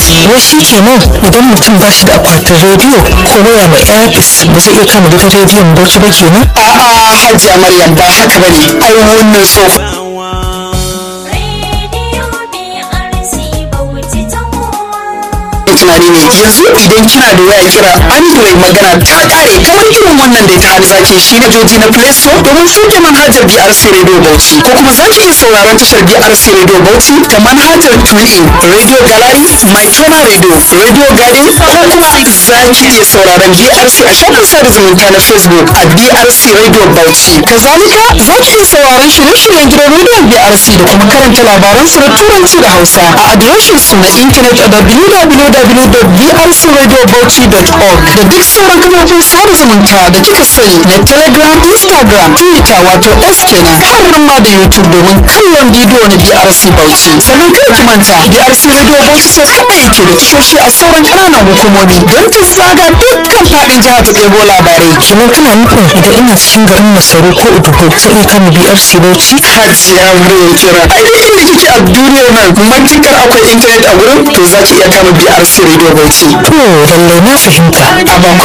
wai shi kenan idan mutum ba shi da akwatin rediyo ko waya mai airpis ba zai iya kama gidan rediyon bauchi ba kenan a'a hajiya maryam ba haka bane ai wannan so tunani ne yanzu idan kina da waya kira android magana ta kare kamar irin wannan da ta hali zaki shi na joji na play store domin shuke manhajar brc radio bauchi ko kuma zaki iya sauraron tashar brc radio bauchi ta manhajar tunin radio gallery my channel radio radio garden ko kuma zaki iya sauraron brc a shafin sada zumunta na facebook a brc radio bauchi kazalika zaki iya sauraron shirye-shiryen gidan rediyon brc da kuma karanta labaran su na turanci da hausa a adireshin su na intanet a www.brcradiobauchi.org da duk sauran kafofin sada zumunta da kika sani na telegram instagram twitter wato s kenan har ma da youtube domin kallon bidiyo na brc bauchi sannan kar ki manta brc radio bauchi sai kaɗai yake da tashoshi a sauran ƙananan hukumomi don ta zaga dukkan faɗin jihar ta ɗebo labarai kenan kana nufin idan ina cikin garin masaru ko udugo zai iya kama brc bauchi hajiya muryar kira ai duk inda kike a duniyar nan matukar akwai intanet a gurin to za ki iya kama brc radio bauchi to lallai na fahimta a ba